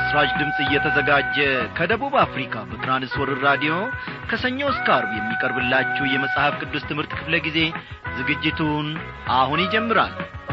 ለምሥራች ድምፅ እየተዘጋጀ ከደቡብ አፍሪካ በትራንስወርር ራዲዮ ከሰኞ እስከ አርብ የሚቀርብላችሁ የመጽሐፍ ቅዱስ ትምህርት ክፍለ ጊዜ ዝግጅቱን አሁን ይጀምራል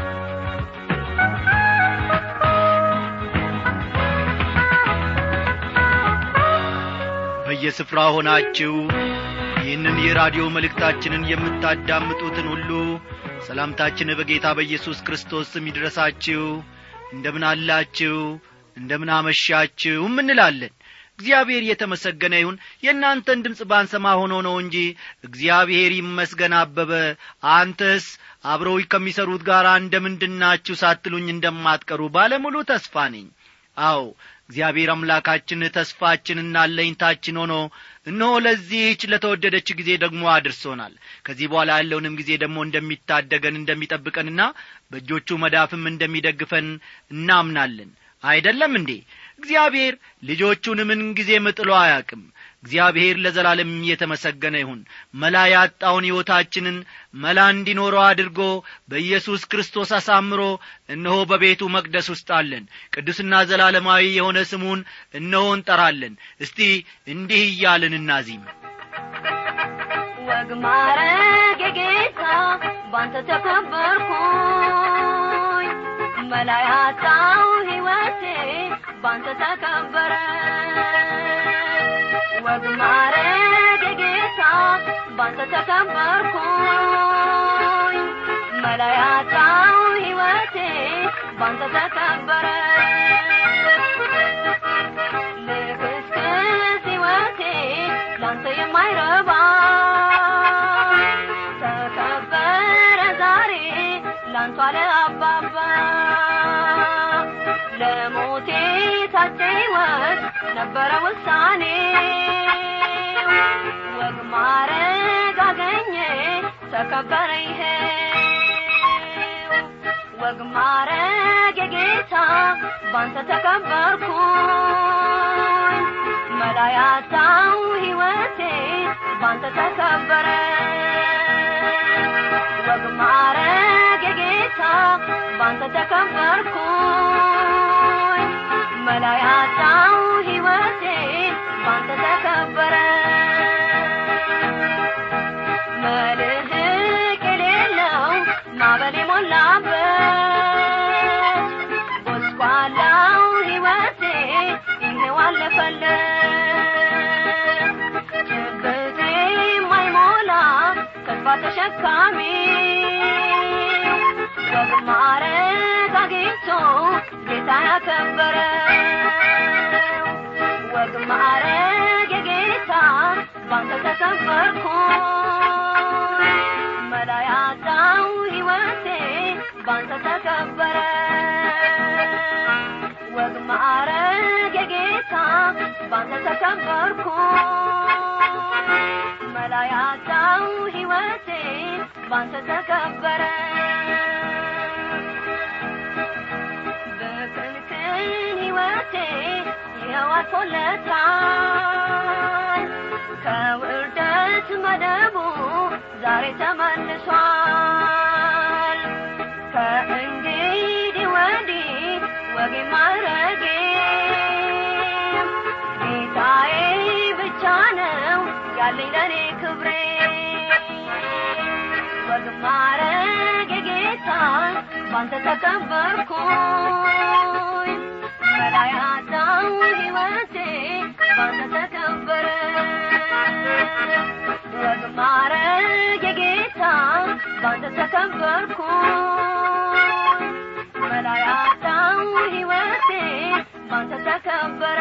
በየስፍራ ሆናችሁ ይህንን የራዲዮ መልእክታችንን የምታዳምጡትን ሁሉ ሰላምታችን በጌታ በኢየሱስ ክርስቶስ ስም ይድረሳችሁ እንደምን አላችሁ እንደምን አመሻችሁም እንላለን እግዚአብሔር የተመሰገነ ይሁን የእናንተን ድምፅ ባንሰማ ሆኖ ነው እንጂ እግዚአብሔር ይመስገን አበበ አንተስ አብረው ከሚሠሩት ጋር እንደምንድናችሁ ሳትሉኝ እንደማትቀሩ ባለሙሉ ተስፋ ነኝ አዎ እግዚአብሔር አምላካችን ተስፋችንና አለኝታችን ሆኖ እነሆ ለዚህች ለተወደደች ጊዜ ደግሞ አድርሶናል ከዚህ በኋላ ያለውንም ጊዜ ደግሞ እንደሚታደገን እንደሚጠብቀንና በእጆቹ መዳፍም እንደሚደግፈን እናምናለን አይደለም እንዴ እግዚአብሔር ልጆቹን ምን ጊዜ ምጥሎ አያቅም እግዚአብሔር ለዘላለም የተመሰገነ ይሁን መላ ያጣውን ሕይወታችንን መላ እንዲኖረው አድርጎ በኢየሱስ ክርስቶስ አሳምሮ እነሆ በቤቱ መቅደስ ውስጥ አለን ቅዱስና ዘላለማዊ የሆነ ስሙን እነሆ እንጠራለን እስቲ እንዲህ እያልን እናዚም ወግ ማረግ የጌታ ባንተ ተከበርኩኝ መላ ያጣው ሕይወቴ ባንተ ተከበረ ወግ ማረግ የጌታ ባንተ ተከበርኩኝ መላ ያጣው ሕይወቴ ባንተ ተከበረ ልክስክስ ሕይወቴ ላንተ የማይረባ ተከበረ ዛሬ ላንቷ ለአባባ ለሞቴ ታጨ ሕይወት ነበረ ውሳኔ ወግ ማረግ አገኘ ተከበረ ይሄ ወግ ማረግ የጌታ ባንተ ተከበርኩኝ መላ ያጣው ሕይወቴ ባንተ ተከበረ ወግ ማረግ የጌታ ባንተ ተከበርኩኝ መላ ያጣው ሕይወቴ ባንተ ተከበረ መልህቅ የሌለው ማበል የሞላበት ጎስቋላው ሕይወቴ ይሄው አለፈለት ጭብቴ የማይሞላ ተስፋ ተሸካሚ ወግ ማረግ አግኝቶ ጌታ ያከበረ ወግ ማረግ የጌታ ባንተ ተከበርኩኝ መላ ያጣው ሕይወቴ ባንተ ተከበረ ወግ ማረግ የጌታ ባንተ ተከበርኩኝ መላ ያጣው ሕይወቴ ባንተ ተከበረ በክልክል ሕይወቴ ይኸው አልፎለታል ከውርደት መደቡ ዛሬ ተመልሷል ከእንግዲህ ወዲህ ወጌ ማረጌ ጌታዬ ብቻ ነው ያለኝ ለእኔ ክብሬ ወግ ማረግ የጌታ ባንተ ተከበርኩኝ መላ ያጣው ሕይወቴ ባንተ ተከበረ ወግ ማረግ የጌታ ባንተ ተከበርኩኝ መላ ያጣው ሕይወቴ ባንተ ተከበረ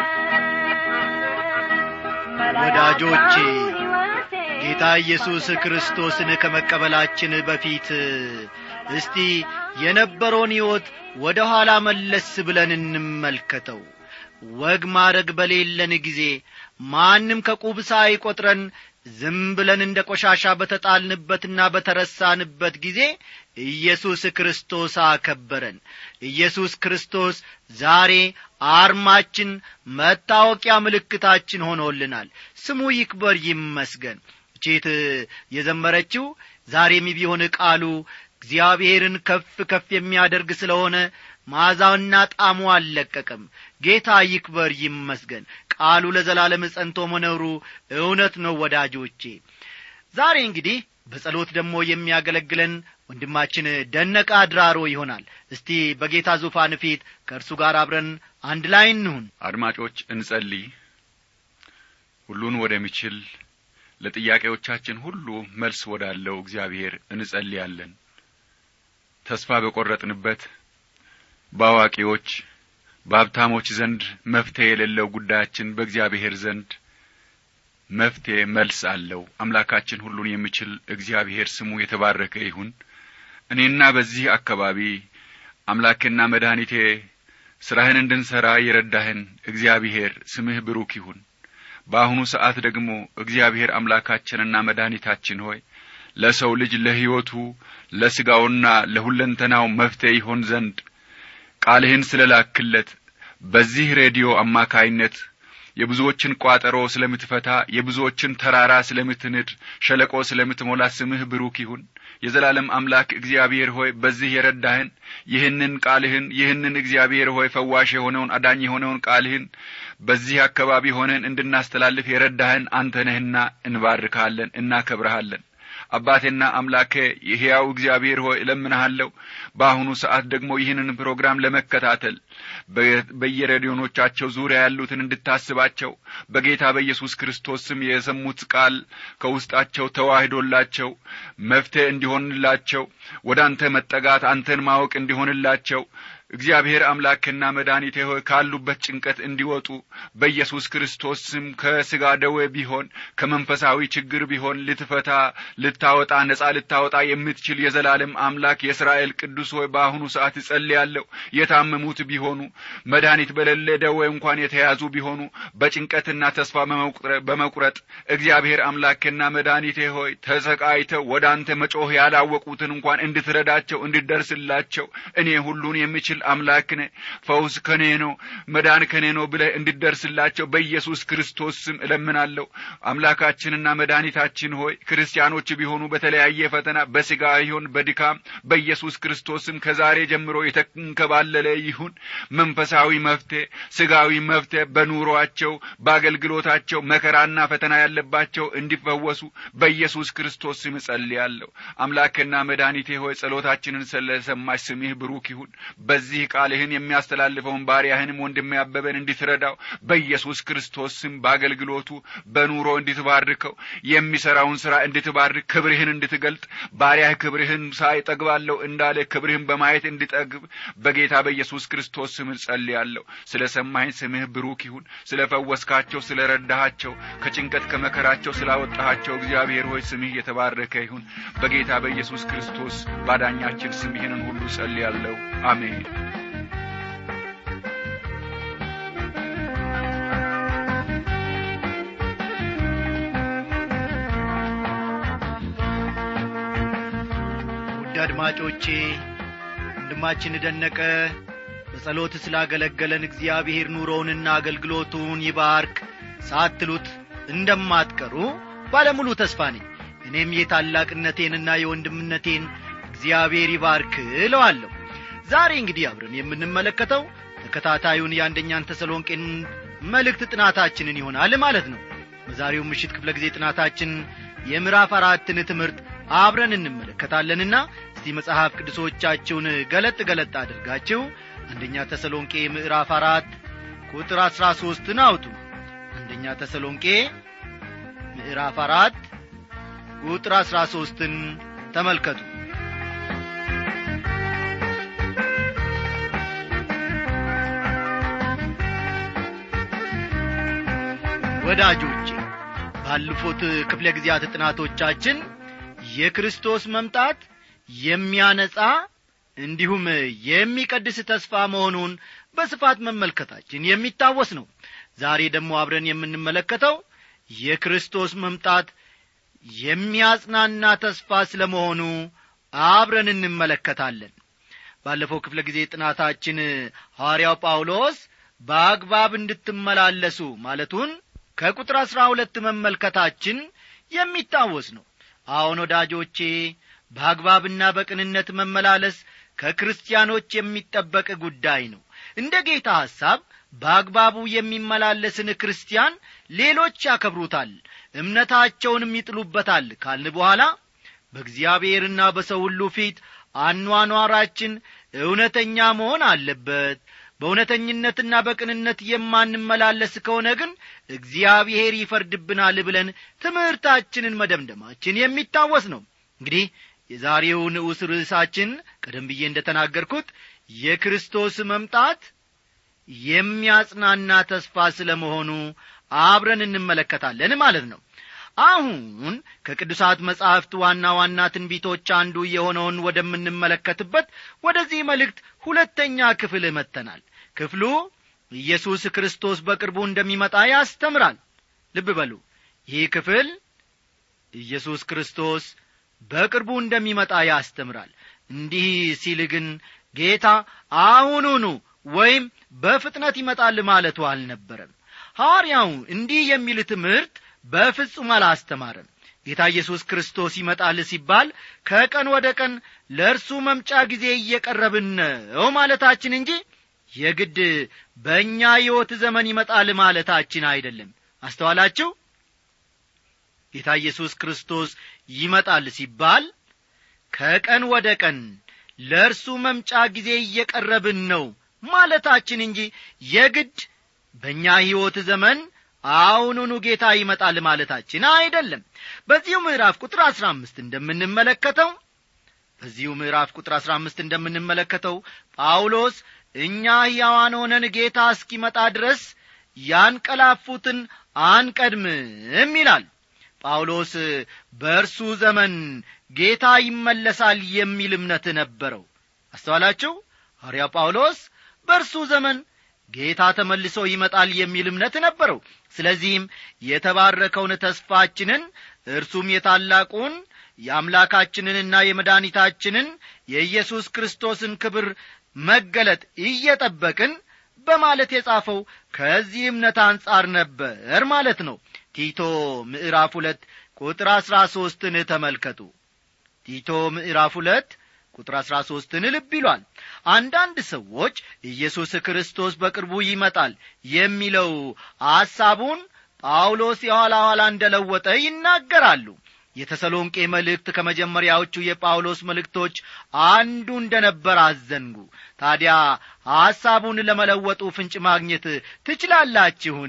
መላ ወዳጆቼ፣ ያጣው ሕይወቴ ጌታ ኢየሱስ ክርስቶስን ከመቀበላችን በፊት እስቲ የነበረውን ሕይወት ወደ ኋላ መለስ ብለን እንመልከተው ወግ ማረግ በሌለን ጊዜ ማንም ከቁብ ሳይቈጥረን ዝም ብለን እንደ ቆሻሻ በተጣልንበትና በተረሳንበት ጊዜ ኢየሱስ ክርስቶስ አከበረን ኢየሱስ ክርስቶስ ዛሬ አርማችን መታወቂያ ምልክታችን ሆኖልናል ስሙ ይክበር ይመስገን ቼት የዘመረችው ዛሬም ቢሆን ቃሉ እግዚአብሔርን ከፍ ከፍ የሚያደርግ ስለሆነ መዓዛውና ጣዕሙ አልለቀቀም ጌታ ይክበር ይመስገን ቃሉ ለዘላለም ጸንቶ መኖሩ እውነት ነው ወዳጆቼ ዛሬ እንግዲህ በጸሎት ደግሞ የሚያገለግለን ወንድማችን ደነቀ አድራሮ ይሆናል እስቲ በጌታ ዙፋን ፊት ከእርሱ ጋር አብረን አንድ ላይ እንሁን አድማጮች እንጸልይ ሁሉን ወደሚችል ለጥያቄዎቻችን ሁሉ መልስ ወዳለው እግዚአብሔር እንጸልያለን ተስፋ በቈረጥንበት በአዋቂዎች በሀብታሞች ዘንድ መፍትሔ የሌለው ጉዳያችን በእግዚአብሔር ዘንድ መፍትሔ መልስ አለው አምላካችን ሁሉን የሚችል እግዚአብሔር ስሙ የተባረከ ይሁን እኔና በዚህ አካባቢ አምላኬና መድኃኒቴ ሥራህን እንድንሠራ የረዳህን እግዚአብሔር ስምህ ብሩክ ይሁን በአሁኑ ሰዓት ደግሞ እግዚአብሔር አምላካችንና መድኃኒታችን ሆይ ለሰው ልጅ ለሕይወቱ ለሥጋውና ለሁለንተናው መፍትሔ ይሆን ዘንድ ቃልህን ስለ ላክለት በዚህ ሬዲዮ አማካይነት የብዙዎችን ቋጠሮ ስለምትፈታ የብዙዎችን ተራራ ስለምትንድ ሸለቆ ስለምትሞላ ስምህ ብሩክ ይሁን የዘላለም አምላክ እግዚአብሔር ሆይ በዚህ የረዳህን ይህንን ቃልህን ይህንን እግዚአብሔር ሆይ ፈዋሽ የሆነውን አዳኝ የሆነውን ቃልህን በዚህ አካባቢ ሆነን እንድናስተላልፍ የረዳህን አንተ ነህና እንባርካለን እናከብረሃለን አባቴና አምላኬ የሕያው እግዚአብሔር ሆይ እለምንሃለሁ በአሁኑ ሰዓት ደግሞ ይህንን ፕሮግራም ለመከታተል በየሬዲዮኖቻቸው ዙሪያ ያሉትን እንድታስባቸው በጌታ በኢየሱስ ክርስቶስ ስም የሰሙት ቃል ከውስጣቸው ተዋህዶላቸው መፍትሄ እንዲሆንላቸው ወደ አንተ መጠጋት አንተን ማወቅ እንዲሆንላቸው እግዚአብሔር አምላክና መድኃኒቴ ሆይ ካሉበት ጭንቀት እንዲወጡ በኢየሱስ ክርስቶስ ስም ከሥጋ ደዌ ቢሆን ከመንፈሳዊ ችግር ቢሆን ልትፈታ ልታወጣ ነጻ ልታወጣ የምትችል የዘላለም አምላክ የእስራኤል ቅዱስ ሆይ በአሁኑ ሰዓት እጸልያለሁ የታመሙት ቢሆኑ መድኃኒት በሌለ ደዌ እንኳን የተያዙ ቢሆኑ በጭንቀትና ተስፋ በመቁረጥ እግዚአብሔር አምላክና መድኃኒቴ ሆይ ተሰቃይተው ወደ አንተ መጮህ ያላወቁትን እንኳን እንድትረዳቸው እንድደርስላቸው እኔ ሁሉን የሚችል አምላክ ነ ፈውስ ከኔ ነው መዳን ከኔ ነው ብለህ እንድደርስላቸው በኢየሱስ ክርስቶስ ስም እለምናለሁ አምላካችንና መድኃኒታችን ሆይ ክርስቲያኖች ቢሆኑ በተለያየ ፈተና በሥጋ ይሁን በድካም በኢየሱስ ክርስቶስም ከዛሬ ጀምሮ የተንከባለለ ይሁን መንፈሳዊ መፍትሄ ሥጋዊ መፍትሄ በኑሮአቸው በአገልግሎታቸው መከራና ፈተና ያለባቸው እንዲፈወሱ በኢየሱስ ክርስቶስ ስም እጸልያለሁ አምላክና መድኃኒቴ ሆይ ጸሎታችንን ስለሰማሽ ስምህ ብሩክ ይሁን በዚህ ቃልህን የሚያስተላልፈውን ባሪያህንም ወንድሜ አበበን እንድትረዳው በኢየሱስ ክርስቶስ ስም በአገልግሎቱ በኑሮ እንድትባርከው የሚሠራውን ሥራ እንድትባርክ ክብርህን እንድትገልጥ ባሪያህ ክብርህን ሳይ ጠግባለሁ እንዳለ ክብርህን በማየት እንድጠግብ በጌታ በኢየሱስ ክርስቶስ ስም ጸልያለሁ ስለ ሰማኝ ስምህ ብሩክ ይሁን ስለ ፈወስካቸው ስለ ረዳሃቸው ከጭንቀት ከመከራቸው ስላወጣሃቸው እግዚአብሔር ሆይ ስምህ የተባረከ ይሁን በጌታ በኢየሱስ ክርስቶስ ባዳኛችን ስም ይህንን ሁሉ ጸልያለሁ አሜን ውድ አድማጮቼ ወንድማችን ደነቀ በጸሎት ስላገለገለን እግዚአብሔር ኑሮውንና አገልግሎቱን ይባርክ ሳትሉት እንደማትቀሩ ባለሙሉ ተስፋ ነኝ እኔም የታላቅነቴንና የወንድምነቴን እግዚአብሔር ይባርክ እለዋለሁ ዛሬ እንግዲህ አብረን የምንመለከተው ተከታታዩን የአንደኛን ተሰሎንቄን መልእክት ጥናታችንን ይሆናል ማለት ነው በዛሬው ምሽት ክፍለ ጊዜ ጥናታችን የምዕራፍ አራትን ትምህርት አብረን እንመለከታለንና እስቲ መጽሐፍ ቅዱሶቻችሁን ገለጥ ገለጥ አድርጋችሁ አንደኛ ተሰሎንቄ ምዕራፍ አራት ቁጥር አሥራ ሦስትን አውጡ አንደኛ ተሰሎንቄ ምዕራፍ አራት ቁጥር አሥራ ሦስትን ተመልከቱ ወዳጆቼ ባለፉት ክፍለ ጊዜያት ጥናቶቻችን የክርስቶስ መምጣት የሚያነጻ እንዲሁም የሚቀድስ ተስፋ መሆኑን በስፋት መመልከታችን የሚታወስ ነው ዛሬ ደግሞ አብረን የምንመለከተው የክርስቶስ መምጣት የሚያጽናና ተስፋ ስለ መሆኑ አብረን እንመለከታለን ባለፈው ክፍለ ጊዜ ጥናታችን ሐዋርያው ጳውሎስ በአግባብ እንድትመላለሱ ማለቱን ከቁጥር አሥራ ሁለት መመልከታችን የሚታወስ ነው አሁን ወዳጆቼ በአግባብና በቅንነት መመላለስ ከክርስቲያኖች የሚጠበቅ ጉዳይ ነው እንደ ጌታ ሐሳብ በአግባቡ የሚመላለስን ክርስቲያን ሌሎች ያከብሩታል እምነታቸውንም ይጥሉበታል ካልን በኋላ በእግዚአብሔርና በሰው ሁሉ ፊት አኗኗራችን እውነተኛ መሆን አለበት በእውነተኝነትና በቅንነት የማንመላለስ ከሆነ ግን እግዚአብሔር ይፈርድብናል ብለን ትምህርታችንን መደምደማችን የሚታወስ ነው እንግዲህ የዛሬው ንዑስ ርዕሳችን ቀደም ብዬ እንደ ተናገርኩት የክርስቶስ መምጣት የሚያጽናና ተስፋ ስለ መሆኑ አብረን እንመለከታለን ማለት ነው አሁን ከቅዱሳት መጻሕፍት ዋና ዋና ትንቢቶች አንዱ የሆነውን ወደምንመለከትበት ወደዚህ መልእክት ሁለተኛ ክፍል መጥተናል ክፍሉ ኢየሱስ ክርስቶስ በቅርቡ እንደሚመጣ ያስተምራል ልብ በሉ ይህ ክፍል ኢየሱስ ክርስቶስ በቅርቡ እንደሚመጣ ያስተምራል እንዲህ ሲል ግን ጌታ አሁኑኑ ወይም በፍጥነት ይመጣል ማለቱ አልነበረም ሐዋርያው እንዲህ የሚል ትምህርት በፍጹም አላስተማረም ጌታ ኢየሱስ ክርስቶስ ይመጣል ሲባል ከቀን ወደ ቀን ለእርሱ መምጫ ጊዜ እየቀረብን ነው ማለታችን እንጂ የግድ በእኛ ሕይወት ዘመን ይመጣል ማለታችን አይደለም አስተዋላችሁ ጌታ ኢየሱስ ክርስቶስ ይመጣል ሲባል ከቀን ወደ ቀን ለእርሱ መምጫ ጊዜ እየቀረብን ነው ማለታችን እንጂ የግድ በእኛ ሕይወት ዘመን አሁኑኑ ጌታ ይመጣል ማለታችን አይደለም በዚሁ ምዕራፍ ቁጥር አሥራ አምስት እንደምንመለከተው በዚሁ ምዕራፍ ቁጥር አሥራ አምስት እንደምንመለከተው ጳውሎስ እኛ ሕያዋን ሆነን ጌታ እስኪመጣ ድረስ ያንቀላፉትን አንቀድምም ይላል ጳውሎስ በእርሱ ዘመን ጌታ ይመለሳል የሚል እምነት ነበረው አስተዋላችሁ ሐርያ ጳውሎስ በእርሱ ዘመን ጌታ ተመልሶ ይመጣል የሚል እምነት ነበረው ስለዚህም የተባረከውን ተስፋችንን እርሱም የታላቁን የአምላካችንንና የመድኃኒታችንን የኢየሱስ ክርስቶስን ክብር መገለጥ እየጠበቅን በማለት የጻፈው ከዚህ እምነት አንጻር ነበር ማለት ነው ቲቶ ምዕራፍ ሁለት ቁጥር አሥራ ሦስትን ተመልከቱ ቲቶ ምዕራፍ ሁለት ቁጥር አሥራ ሦስትን ልብ ይሏል አንዳንድ ሰዎች ኢየሱስ ክርስቶስ በቅርቡ ይመጣል የሚለው ሐሳቡን ጳውሎስ የኋላ ኋላ እንደለወጠ ይናገራሉ የተሰሎንቄ መልእክት ከመጀመሪያዎቹ የጳውሎስ መልእክቶች አንዱ እንደ ነበር አዘንጉ ታዲያ ሐሳቡን ለመለወጡ ፍንጭ ማግኘት ትችላላችሁን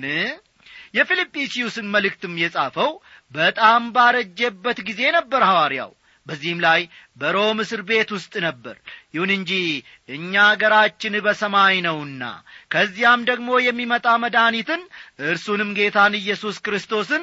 የፊልጵስዩስን መልእክትም የጻፈው በጣም ባረጀበት ጊዜ ነበር ሐዋርያው በዚህም ላይ በሮም እስር ቤት ውስጥ ነበር ይሁን እንጂ እኛ አገራችን በሰማይ ነውና ከዚያም ደግሞ የሚመጣ መድኃኒትን እርሱንም ጌታን ኢየሱስ ክርስቶስን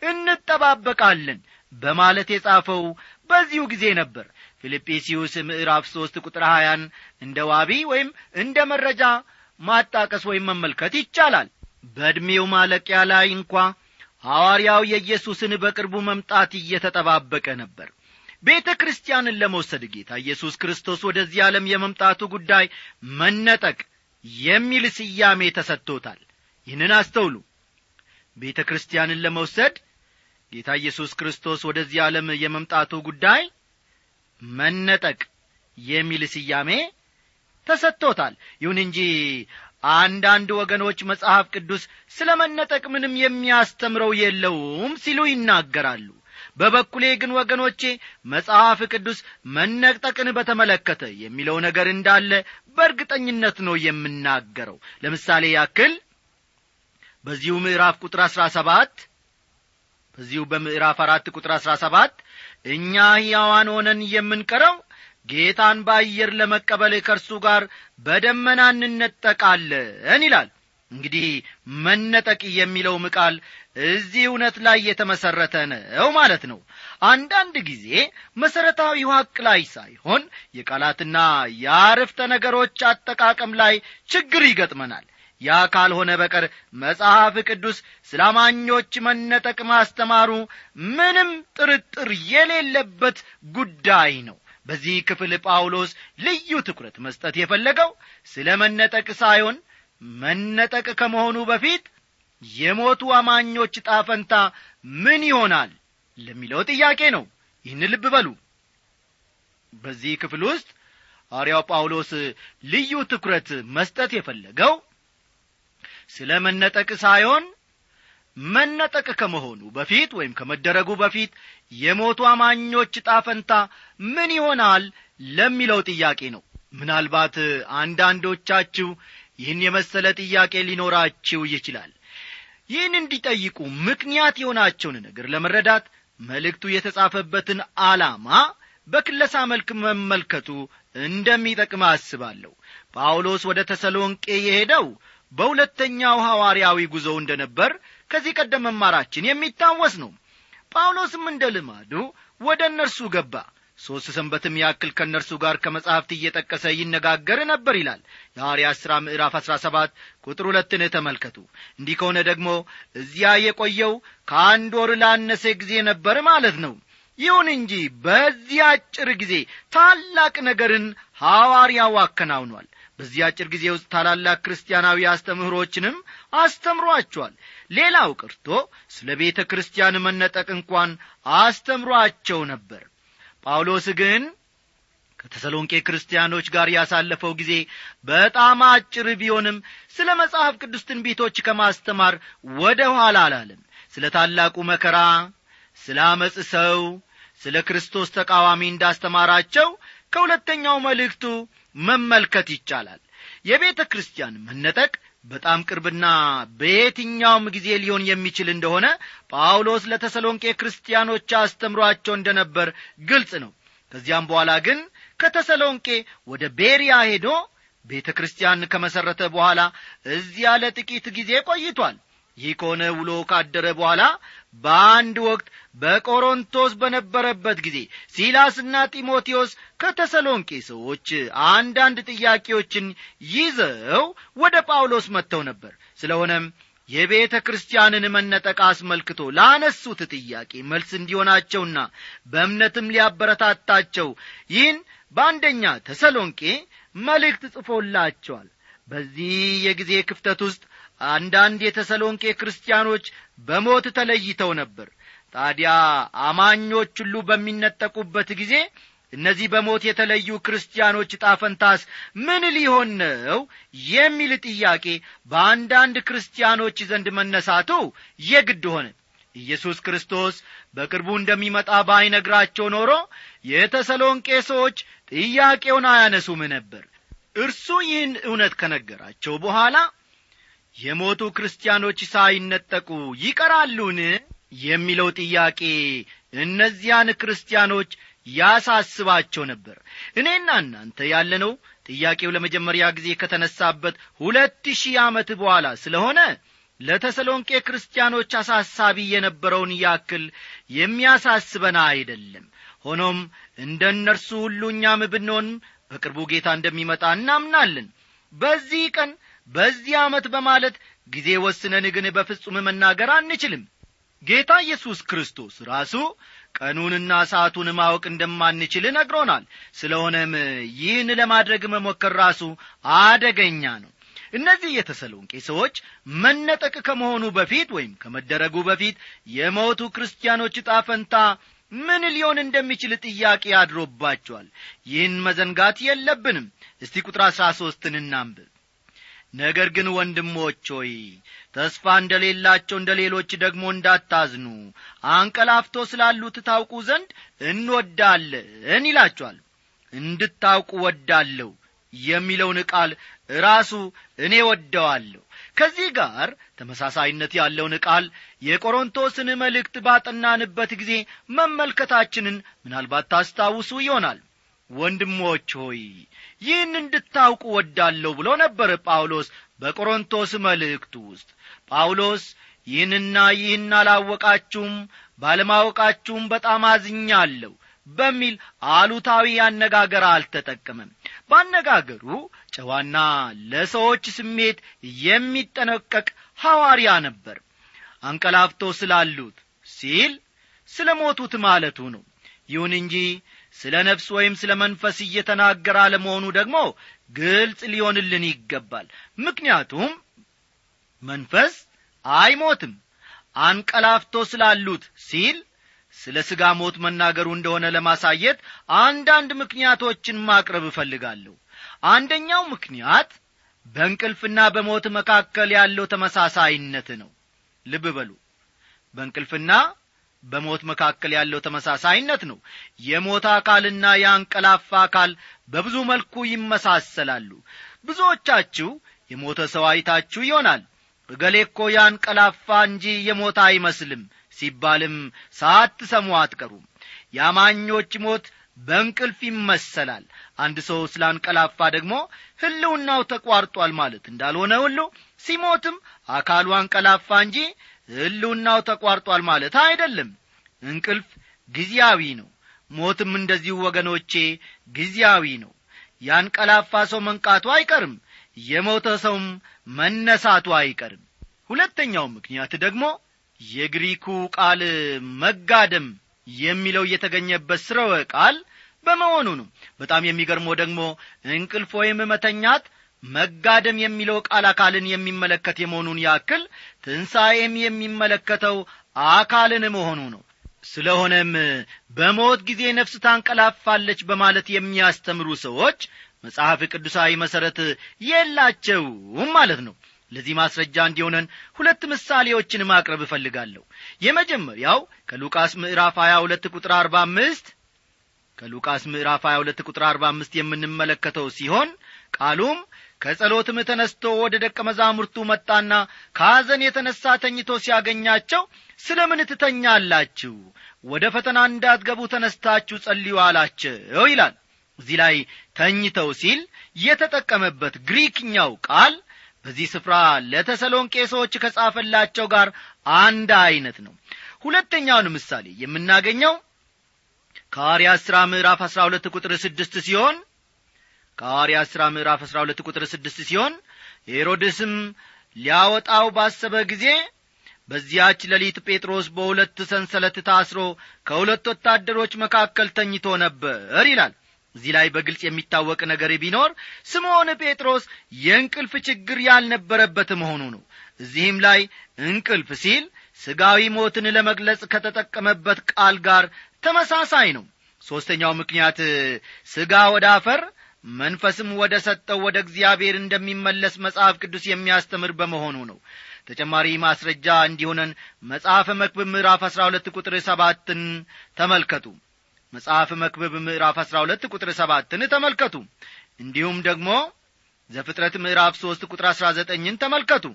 እንጠባበቃለን በማለት የጻፈው በዚሁ ጊዜ ነበር ፊልጵስዩስ ምዕራፍ ሦስት ቁጥር ሀያን እንደ ዋቢ ወይም እንደ መረጃ ማጣቀስ ወይም መመልከት ይቻላል በዕድሜው ማለቂያ ላይ እንኳ ሐዋርያው የኢየሱስን በቅርቡ መምጣት እየተጠባበቀ ነበር ቤተ ክርስቲያንን ለመውሰድ ጌታ ኢየሱስ ክርስቶስ ወደዚህ ዓለም የመምጣቱ ጉዳይ መነጠቅ የሚል ስያሜ ተሰጥቶታል ይህንን አስተውሉ ቤተ ክርስቲያንን ለመውሰድ ጌታ ኢየሱስ ክርስቶስ ወደዚህ ዓለም የመምጣቱ ጉዳይ መነጠቅ የሚል ስያሜ ተሰጥቶታል ይሁን እንጂ አንዳንድ ወገኖች መጽሐፍ ቅዱስ ስለ መነጠቅ ምንም የሚያስተምረው የለውም ሲሉ ይናገራሉ በበኩሌ ግን ወገኖቼ መጽሐፍ ቅዱስ መነጠቅን በተመለከተ የሚለው ነገር እንዳለ በእርግጠኝነት ነው የምናገረው ለምሳሌ ያክል በዚሁ ምዕራፍ ቁጥር አሥራ ሰባት በዚሁ በምዕራፍ አራት ቁጥር አሥራ ሰባት እኛ ሕያዋን ሆነን የምንቀረው ጌታን በአየር ለመቀበል ከእርሱ ጋር በደመና እንነጠቃለን ይላል እንግዲህ መነጠቅ የሚለውም ቃል እዚህ እውነት ላይ የተመሠረተ ነው ማለት ነው አንዳንድ ጊዜ መሠረታዊ ሐቅ ላይ ሳይሆን የቃላትና የአረፍተ ነገሮች አጠቃቀም ላይ ችግር ይገጥመናል ያ ካልሆነ በቀር መጽሐፍ ቅዱስ ስለ አማኞች መነጠቅ ማስተማሩ ምንም ጥርጥር የሌለበት ጉዳይ ነው በዚህ ክፍል ጳውሎስ ልዩ ትኩረት መስጠት የፈለገው ስለ መነጠቅ ሳይሆን መነጠቅ ከመሆኑ በፊት የሞቱ አማኞች ጣፈንታ ምን ይሆናል ለሚለው ጥያቄ ነው ይህን ልብ በሉ በዚህ ክፍል ውስጥ ሐዋርያው ጳውሎስ ልዩ ትኩረት መስጠት የፈለገው ስለ መነጠቅ ሳይሆን መነጠቅ ከመሆኑ በፊት ወይም ከመደረጉ በፊት የሞቱ አማኞች ጣፈንታ ምን ይሆናል ለሚለው ጥያቄ ነው ምናልባት አንዳንዶቻችሁ ይህን የመሰለ ጥያቄ ሊኖራችሁ ይችላል ይህን እንዲጠይቁ ምክንያት የሆናቸውን ነገር ለመረዳት መልእክቱ የተጻፈበትን ዓላማ በክለሳ መልክ መመልከቱ እንደሚጠቅም አስባለሁ ጳውሎስ ወደ ተሰሎንቄ የሄደው በሁለተኛው ሐዋርያዊ ጉዞ እንደ ነበር ከዚህ ቀደም መማራችን የሚታወስ ነው ጳውሎስም እንደ ልማዱ ወደ እነርሱ ገባ ሦስት ሰንበትም ያክል ከእነርሱ ጋር ከመጻሕፍት እየጠቀሰ ይነጋገር ነበር ይላል የሐዋርያት ሥራ ምዕራፍ አሥራ ሰባት ቁጥር ሁለትን ተመልከቱ እንዲህ ከሆነ ደግሞ እዚያ የቆየው ከአንድ ወር ላነሰ ጊዜ ነበር ማለት ነው ይሁን እንጂ በዚህ አጭር ጊዜ ታላቅ ነገርን ሐዋርያው አከናውኗል በዚህ አጭር ጊዜ ውስጥ ታላላቅ ክርስቲያናዊ አስተምህሮችንም አስተምሯቸዋል ሌላው ቀርቶ ስለ ቤተ ክርስቲያን መነጠቅ እንኳን አስተምሯቸው ነበር ጳውሎስ ግን ከተሰሎንቄ ክርስቲያኖች ጋር ያሳለፈው ጊዜ በጣም አጭር ቢሆንም ስለ መጽሐፍ ቅዱስ ትንቢቶች ከማስተማር ወደ ኋላ አላለም ስለ ታላቁ መከራ ስለ አመፅ ሰው ስለ ክርስቶስ ተቃዋሚ እንዳስተማራቸው ከሁለተኛው መልእክቱ መመልከት ይቻላል የቤተ ክርስቲያን መነጠቅ በጣም ቅርብና በየትኛውም ጊዜ ሊሆን የሚችል እንደሆነ ጳውሎስ ለተሰሎንቄ ክርስቲያኖች አስተምሯቸው እንደ ነበር ግልጽ ነው ከዚያም በኋላ ግን ከተሰሎንቄ ወደ ቤሪያ ሄዶ ቤተ ክርስቲያን ከመሠረተ በኋላ እዚያ ለጥቂት ጊዜ ቆይቷል ይህ ከሆነ ውሎ ካደረ በኋላ በአንድ ወቅት በቆሮንቶስ በነበረበት ጊዜ ሲላስና ጢሞቴዎስ ከተሰሎንቄ ሰዎች አንዳንድ ጥያቄዎችን ይዘው ወደ ጳውሎስ መጥተው ነበር ስለሆነም የቤተ ክርስቲያንን መነጠቅ አስመልክቶ ላነሱት ጥያቄ መልስ እንዲሆናቸውና በእምነትም ሊያበረታታቸው ይህን በአንደኛ ተሰሎንቄ መልእክት ጽፎላቸዋል በዚህ የጊዜ ክፍተት ውስጥ አንዳንድ የተሰሎንቄ ክርስቲያኖች በሞት ተለይተው ነበር ታዲያ አማኞች ሁሉ በሚነጠቁበት ጊዜ እነዚህ በሞት የተለዩ ክርስቲያኖች ጣፈንታስ ምን ሊሆን ነው የሚል ጥያቄ በአንዳንድ ክርስቲያኖች ዘንድ መነሳቱ የግድ ሆነ ኢየሱስ ክርስቶስ በቅርቡ እንደሚመጣ ባይነግራቸው ኖሮ የተሰሎንቄ ሰዎች ጥያቄውን አያነሱም ነበር እርሱ ይህን እውነት ከነገራቸው በኋላ የሞቱ ክርስቲያኖች ሳይነጠቁ ይቀራሉን የሚለው ጥያቄ እነዚያን ክርስቲያኖች ያሳስባቸው ነበር እኔና እናንተ ያለነው ጥያቄው ለመጀመሪያ ጊዜ ከተነሳበት ሁለት ሺህ ዓመት በኋላ ስለሆነ ለተሰሎንቄ ክርስቲያኖች አሳሳቢ የነበረውን ያክል የሚያሳስበን አይደለም ሆኖም እንደ እነርሱ ሁሉ እኛም ብንሆን በቅርቡ ጌታ እንደሚመጣ እናምናለን በዚህ ቀን በዚህ ዓመት በማለት ጊዜ ወስነን ግን በፍጹም መናገር አንችልም ጌታ ኢየሱስ ክርስቶስ ራሱ ቀኑንና ሰዓቱን ማወቅ እንደማንችል ነግሮናል ስለሆነም ይህን ለማድረግ መሞከር ራሱ አደገኛ ነው እነዚህ የተሰሎንቄ ሰዎች መነጠቅ ከመሆኑ በፊት ወይም ከመደረጉ በፊት የሞቱ ክርስቲያኖች ጣፈንታ ምን ሊሆን እንደሚችል ጥያቄ አድሮባቸዋል ይህን መዘንጋት የለብንም እስቲ ቁጥር አሥራ ሦስትን እናንብብ ነገር ግን ወንድሞች ሆይ ተስፋ እንደሌላቸው እንደ ሌሎች ደግሞ እንዳታዝኑ አንቀላፍቶ ስላሉት ታውቁ ዘንድ እንወዳለን ይላቸዋል እንድታውቁ ወዳለሁ የሚለውን ቃል ራሱ እኔ ወደዋለሁ ከዚህ ጋር ተመሳሳይነት ያለውን ቃል የቆሮንቶስን መልእክት ባጠናንበት ጊዜ መመልከታችንን ምናልባት ታስታውሱ ይሆናል ወንድሞች ሆይ ይህን እንድታውቁ ወዳለሁ ብሎ ነበር ጳውሎስ በቆሮንቶስ መልእክቱ ውስጥ ጳውሎስ ይህንና ይህን አላወቃችሁም ባለማወቃችሁም በጣም አዝኛለሁ በሚል አሉታዊ አነጋገር አልተጠቀመም በአነጋገሩ ጨዋና ለሰዎች ስሜት የሚጠነቀቅ ሐዋርያ ነበር አንቀላፍቶ ስላሉት ሲል ስለ ሞቱት ማለቱ ነው ይሁን እንጂ ስለ ነፍስ ወይም ስለ መንፈስ እየተናገረ አለመሆኑ ደግሞ ግልጽ ሊሆንልን ይገባል ምክንያቱም መንፈስ አይሞትም አንቀላፍቶ ስላሉት ሲል ስለ ሥጋ ሞት መናገሩ እንደሆነ ለማሳየት አንዳንድ ምክንያቶችን ማቅረብ እፈልጋለሁ አንደኛው ምክንያት በእንቅልፍና በሞት መካከል ያለው ተመሳሳይነት ነው ልብ በሉ በእንቅልፍና በሞት መካከል ያለው ተመሳሳይነት ነው የሞት አካልና የአንቀላፋ አካል በብዙ መልኩ ይመሳሰላሉ ብዙዎቻችሁ የሞተ ሰው አይታችሁ ይሆናል እገሌ እኮ ያንቀላፋ እንጂ የሞተ አይመስልም ሲባልም ሳትሰሙ አትቀሩም የአማኞች ሞት በእንቅልፍ ይመሰላል አንድ ሰው ስላንቀላፋ ደግሞ ህልውናው ተቋርጧል ማለት እንዳልሆነ ሁሉ ሲሞትም አካሉ አንቀላፋ እንጂ ህልውናው ተቋርጧል ማለት አይደለም እንቅልፍ ጊዜያዊ ነው ሞትም እንደዚሁ ወገኖቼ ጊዜያዊ ነው ያንቀላፋ ሰው መንቃቱ አይቀርም የሞተ ሰውም መነሳቱ አይቀርም ሁለተኛው ምክንያት ደግሞ የግሪኩ ቃል መጋደም የሚለው የተገኘበት ስረወ ቃል በመሆኑ ነው በጣም የሚገርመው ደግሞ እንቅልፍ ወይም መተኛት መጋደም የሚለው ቃል አካልን የሚመለከት የመሆኑን ያክል ትንሣኤም የሚመለከተው አካልን መሆኑ ነው ስለሆነም በሞት ጊዜ ነፍስ ታንቀላፋለች በማለት የሚያስተምሩ ሰዎች መጽሐፍ ቅዱሳዊ መሠረት የላቸውም ማለት ነው ለዚህ ማስረጃ እንዲሆነን ሁለት ምሳሌዎችን ማቅረብ እፈልጋለሁ የመጀመሪያው ከሉቃስ ምዕራፍ 22 ቁጥር 45 ከሉቃስ ምዕራፍ 22 ቁጥር 45 የምንመለከተው ሲሆን ቃሉም ከጸሎትም ተነስቶ ወደ ደቀ መዛሙርቱ መጣና ከሐዘን የተነሣ ተኝቶ ሲያገኛቸው ስለ ምን ትተኛላችሁ ወደ ፈተና እንዳትገቡ ተነስታችሁ ጸልዩ አላቸው ይላል እዚህ ላይ ተኝተው ሲል የተጠቀመበት ግሪክኛው ቃል በዚህ ስፍራ ለተሰሎንቄ ሰዎች ከጻፈላቸው ጋር አንድ ዐይነት ነው ሁለተኛውን ምሳሌ የምናገኘው ከሐዋርያት ሥራ ምዕራፍ አሥራ ሁለት ቁጥር ስድስት ሲሆን ከሐዋርያት ሥራ ምዕራፍ አሥራ ሁለት ቁጥር ስድስት ሲሆን ሄሮድስም ሊያወጣው ባሰበ ጊዜ በዚያች ሌሊት ጴጥሮስ በሁለት ሰንሰለት ታስሮ ከሁለት ወታደሮች መካከል ተኝቶ ነበር ይላል እዚህ ላይ በግልጽ የሚታወቅ ነገር ቢኖር ስምዖን ጴጥሮስ የእንቅልፍ ችግር ያልነበረበት መሆኑ ነው እዚህም ላይ እንቅልፍ ሲል ሥጋዊ ሞትን ለመግለጽ ከተጠቀመበት ቃል ጋር ተመሳሳይ ነው ሦስተኛው ምክንያት ሥጋ ወደ አፈር መንፈስም ወደ ሰጠው ወደ እግዚአብሔር እንደሚመለስ መጽሐፍ ቅዱስ የሚያስተምር በመሆኑ ነው ተጨማሪ ማስረጃ እንዲሆነን መጽሐፈ መክብብ ምዕራፍ አሥራ ሁለት ቁጥር ሰባትን ተመልከቱ መጽሐፍ መክብብ ምዕራፍ አሥራ ሁለት ቁጥር ሰባትን ተመልከቱ እንዲሁም ደግሞ ዘፍጥረት ምዕራፍ ሦስት ቁጥር አሥራ ዘጠኝን ተመልከቱ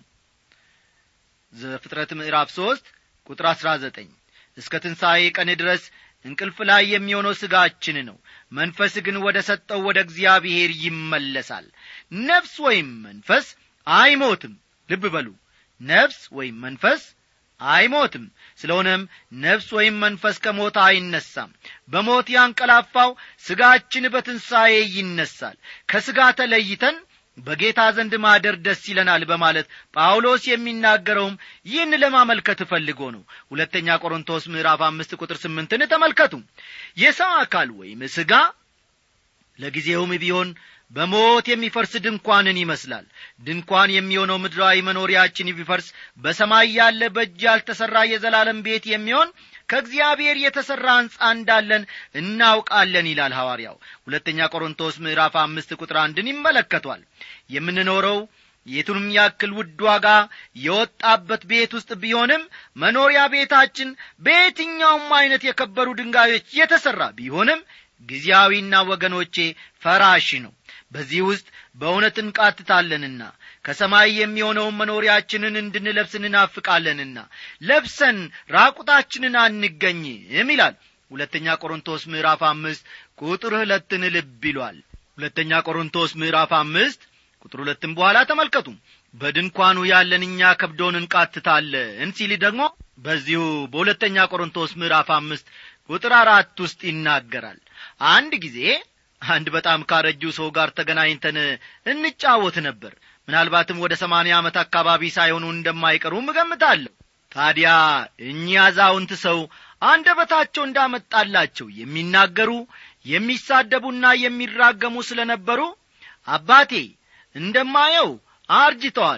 ዘፍጥረት ምዕራፍ ሦስት ቁጥር አሥራ ዘጠኝ እስከ ትንሣኤ ቀን ድረስ እንቅልፍ ላይ የሚሆነው ሥጋችን ነው መንፈስ ግን ወደ ሰጠው ወደ እግዚአብሔር ይመለሳል ነፍስ ወይም መንፈስ አይሞትም ልብ በሉ ነፍስ ወይም መንፈስ አይሞትም ስለሆነም ነፍስ ወይም መንፈስ ከሞት አይነሳም በሞት ያንቀላፋው ሥጋችን በትንሣኤ ይነሳል ከሥጋ ተለይተን በጌታ ዘንድ ማደር ደስ ይለናል በማለት ጳውሎስ የሚናገረውም ይህን ለማመልከት ፈልጎ ነው ሁለተኛ ቆሮንቶስ ምዕራፍ አምስት ቁጥር ስምንትን ተመልከቱ የሰው አካል ወይም ሥጋ ለጊዜውም ቢሆን በሞት የሚፈርስ ድንኳንን ይመስላል ድንኳን የሚሆነው ምድራዊ መኖሪያችን ቢፈርስ በሰማይ ያለ በእጅ ያልተሠራ የዘላለም ቤት የሚሆን ከእግዚአብሔር የተሠራ ሕንፃ እንዳለን እናውቃለን ይላል ሐዋርያው ሁለተኛ ቆሮንቶስ ምዕራፍ አምስት ቁጥር አንድን ይመለከቷል የምንኖረው የቱንም ያክል ውድ ዋጋ የወጣበት ቤት ውስጥ ቢሆንም መኖሪያ ቤታችን በየትኛውም ዐይነት የከበሩ ድንጋዮች የተሠራ ቢሆንም ጊዜያዊና ወገኖቼ ፈራሽ ነው በዚህ ውስጥ በእውነት እንቃትታለንና ከሰማይ የሚሆነውን መኖሪያችንን እንድንለብስ እንናፍቃለንና ለብሰን ራቁታችንን አንገኝም ይላል ሁለተኛ ቆሮንቶስ ምዕራፍ አምስት ቁጥር ሁለትን ልብ ይሏል ሁለተኛ ቆሮንቶስ ምዕራፍ አምስት ቁጥር ሁለትም በኋላ ተመልከቱ በድንኳኑ ያለን እኛ ከብዶን እንቃትታለን ሲል ደግሞ በዚሁ በሁለተኛ ቆሮንቶስ ምዕራፍ አምስት ቁጥር አራት ውስጥ ይናገራል አንድ ጊዜ አንድ በጣም ካረጁ ሰው ጋር ተገናኝተን እንጫወት ነበር ምናልባትም ወደ ሰማንያ ዓመት አካባቢ ሳይሆኑ እንደማይቀሩም እገምታለሁ ታዲያ እኚህ አዛውንት ሰው አንደበታቸው እንዳመጣላቸው የሚናገሩ የሚሳደቡና የሚራገሙ ስለ ነበሩ አባቴ እንደማየው አርጅተዋል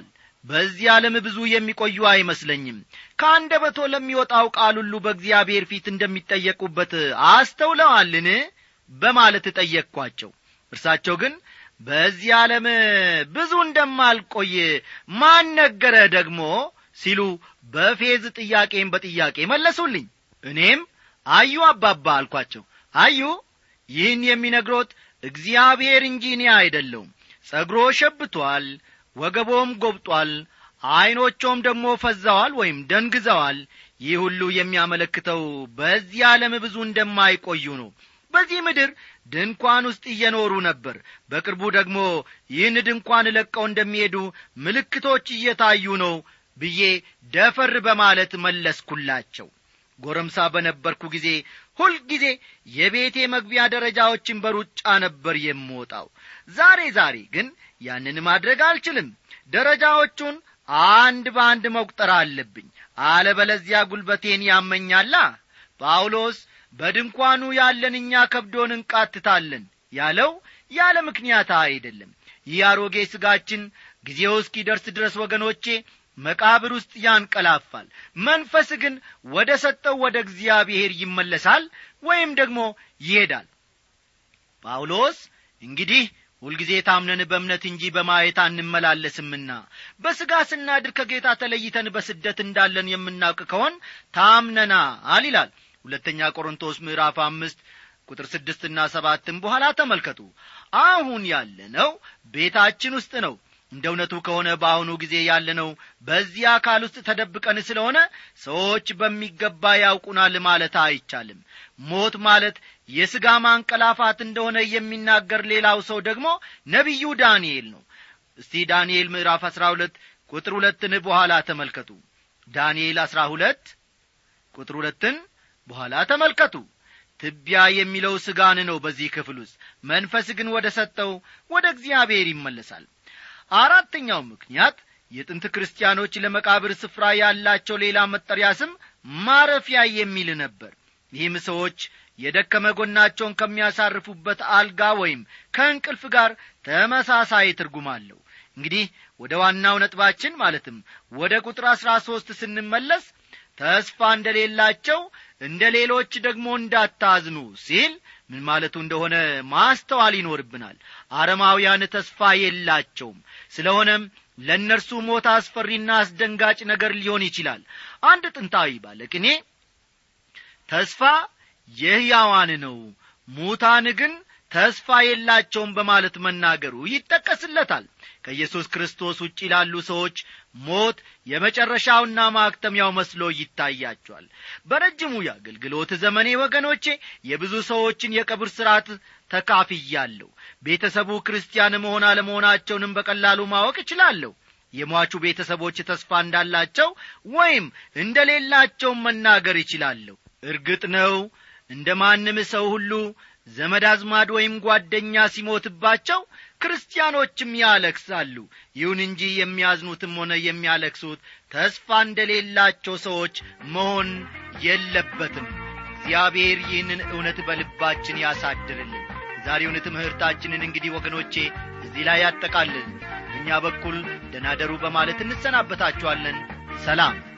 በዚህ ዓለም ብዙ የሚቆዩ አይመስለኝም ከአንደበቶ ለሚወጣው ቃል ሁሉ በእግዚአብሔር ፊት እንደሚጠየቁበት አስተውለዋልን በማለት ጠየቅኳቸው እርሳቸው ግን በዚህ ዓለም ብዙ እንደማልቆይ ማን ነገረ ደግሞ ሲሉ በፌዝ ጥያቄም በጥያቄ መለሱልኝ እኔም አዩ አባባ አልኳቸው አዩ ይህን የሚነግሮት እግዚአብሔር እንጂ እኔ አይደለውም ጸጉሮ ሸብቷል ወገቦም ጐብጧል ዐይኖቾም ደግሞ ፈዛዋል ወይም ደንግዘዋል ይህ ሁሉ የሚያመለክተው በዚህ ዓለም ብዙ እንደማይቆዩ ነው በዚህ ምድር ድንኳን ውስጥ እየኖሩ ነበር በቅርቡ ደግሞ ይህን ድንኳን ለቀው እንደሚሄዱ ምልክቶች እየታዩ ነው ብዬ ደፈር በማለት መለስኩላቸው ጎረምሳ በነበርኩ ጊዜ ሁልጊዜ የቤቴ መግቢያ ደረጃዎችን በሩጫ ነበር የምወጣው ዛሬ ዛሬ ግን ያንን ማድረግ አልችልም ደረጃዎቹን አንድ በአንድ መቁጠር አለብኝ አለበለዚያ ጉልበቴን ያመኛላ ጳውሎስ በድንኳኑ ያለን እኛ ከብዶን እንቃትታለን ያለው ያለ ምክንያት አይደለም ይህ አሮጌ ሥጋችን ጊዜው እስኪደርስ ድረስ ወገኖቼ መቃብር ውስጥ ያንቀላፋል መንፈስ ግን ወደ ሰጠው ወደ እግዚአብሔር ይመለሳል ወይም ደግሞ ይሄዳል ጳውሎስ እንግዲህ ሁልጊዜ ታምነን በእምነት እንጂ በማየት አንመላለስምና በሥጋ ስናድር ከጌታ ተለይተን በስደት እንዳለን የምናውቅ ከሆን ታምነናል ይላል ሁለተኛ ቆሮንቶስ ምዕራፍ አምስት ቁጥር ስድስትና ሰባትም በኋላ ተመልከቱ አሁን ያለነው ቤታችን ውስጥ ነው እንደ እውነቱ ከሆነ በአሁኑ ጊዜ ያለነው በዚህ አካል ውስጥ ተደብቀን ስለሆነ ሰዎች በሚገባ ያውቁናል ማለት አይቻልም ሞት ማለት የሥጋ ማንቀላፋት እንደሆነ የሚናገር ሌላው ሰው ደግሞ ነቢዩ ዳንኤል ነው እስቲ ዳንኤል ምዕራፍ አሥራ ሁለት ቁጥር ሁለትን በኋላ ተመልከቱ ዳንኤል አሥራ ሁለት ቁጥር ሁለትን በኋላ ተመልከቱ ትቢያ የሚለው ሥጋን ነው በዚህ ክፍል ውስጥ መንፈስ ግን ወደ ሰጠው ወደ እግዚአብሔር ይመለሳል አራተኛው ምክንያት የጥንት ክርስቲያኖች ለመቃብር ስፍራ ያላቸው ሌላ መጠሪያ ስም ማረፊያ የሚል ነበር ይህም ሰዎች የደከመ ጎናቸውን ከሚያሳርፉበት አልጋ ወይም ከእንቅልፍ ጋር ተመሳሳይ ትርጉም አለው እንግዲህ ወደ ዋናው ነጥባችን ማለትም ወደ ቁጥር አሥራ ሦስት ስንመለስ ተስፋ እንደሌላቸው እንደ ሌሎች ደግሞ እንዳታዝኑ ሲል ምን ማለቱ እንደሆነ ማስተዋል ይኖርብናል አረማውያን ተስፋ የላቸውም ስለሆነም ለእነርሱ ሞት አስፈሪና አስደንጋጭ ነገር ሊሆን ይችላል አንድ ጥንታዊ ባለቅኔ ተስፋ የሕያዋን ነው ሙታን ግን ተስፋ የላቸውም በማለት መናገሩ ይጠቀስለታል ከኢየሱስ ክርስቶስ ውጭ ላሉ ሰዎች ሞት የመጨረሻውና ማክተሚያው መስሎ ይታያቸዋል በረጅሙ የአገልግሎት ዘመኔ ወገኖቼ የብዙ ሰዎችን የቀብር ሥርዓት ተካፍያለሁ ቤተሰቡ ክርስቲያን መሆን አለመሆናቸውንም በቀላሉ ማወቅ እችላለሁ የሟቹ ቤተሰቦች ተስፋ እንዳላቸው ወይም እንደሌላቸውም መናገር ይችላለሁ እርግጥ ነው እንደ ማንም ሰው ሁሉ ዘመድ አዝማድ ወይም ጓደኛ ሲሞትባቸው ክርስቲያኖችም ያለክሳሉ ይሁን እንጂ የሚያዝኑትም ሆነ የሚያለክሱት ተስፋ እንደሌላቸው ሰዎች መሆን የለበትም እግዚአብሔር ይህንን እውነት በልባችን ያሳድርልን ዛሬውን ትምህርታችንን እንግዲህ ወገኖቼ እዚህ ላይ ያጠቃልልን በእኛ በኩል ደናደሩ በማለት እንሰናበታችኋለን ሰላም